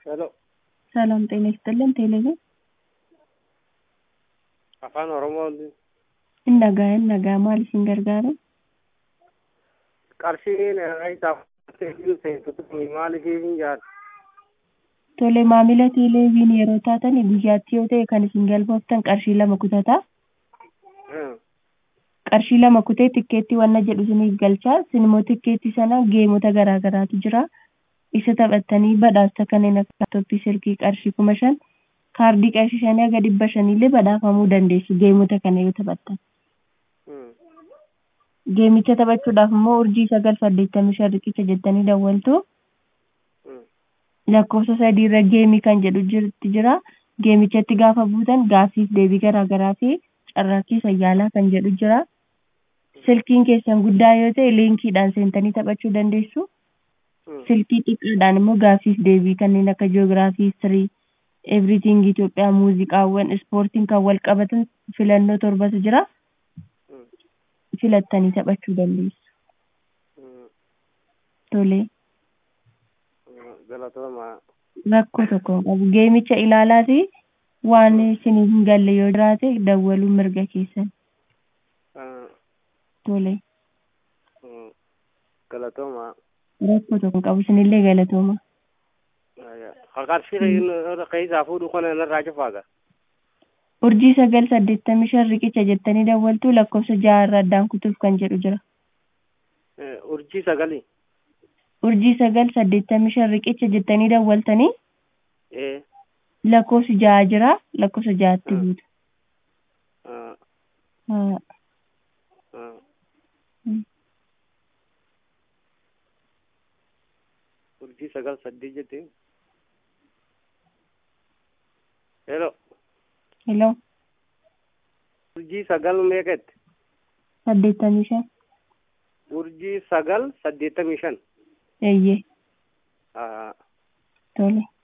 ሄሎ ሰላም ጤና ይስጥልን። ቴሌቪዥን afaan oromoo Indagaa indagaa maal isin gargaara? qarshiin isaaf seensota maaliif hin jaadhu Tole maamila teeleeviin yeroo taatan guyyaatti yoo ta'e kan isin galmooftan qarshii lama kutataa. Qarshii lama kutee tikkeetti wanna jedhu isiniif galchaa. Sinimmoo tikkeetti sana geemota garaa garaatu jira. Isa taphattanii badhaasa kanneen akka laaptooppii silkii qarshii kuma shan kaardii qarshii shanii haga dhibba shaniillee badhaafamuu dandeessu geemota kana yoo taphattan. Geemicha taphachuudhaaf immoo urjii sagal saddeettamii shan riqicha jettanii dawwaltu. lakkoofsa sadiirra geemii kan jedhu jirti jira. Geemichatti gaafa buutan gaaffiif deebii garaa garaa fi carraaqqii sayyaalaa kan jedhu jira. Silkiin keessan guddaa yoo ta'e liinkiidhaan seentanii taphachuu dandeessu. Silkii xiqqaadhaan immoo gaaffiif deebii kanneen akka jiyoogiraafii, histirii, everything Itoophiyaa, muuziqaawwan, ispoortiin kan wal qabatan filannoo torbatu jira. Filattanii taphachuu dandeessu. Tolee. galatooma rakkoo tokko hin qabu. Geemicha ilaalaa fi waan isiniif hin galle yoo jiraate dawwaluu mirga keessan. Tole. galatooma Rakkoo tokko hin qabu. Isinillee galatooma. qarshii keessaa fuudhu kana irraa cufaaga Urjii sagal saddeettamii shan riqicha jettanii dawwaltu lakkoofsa ja'a irra addaan kutuuf kan jedhu jira. urjii sagalii Urjii sagal saddeettamii shan riqicha jettanii dawwaltanii ee lakkoofsi ja'a jira. Lakkoofsa ja'atti buutu. Haa. urjii sagal saddeet jettee Hello. Hello. urjii sagal meeqatti Saddeettamii shan. urjii sagal saddeettamii shan Eeyyee. Haa. Tole.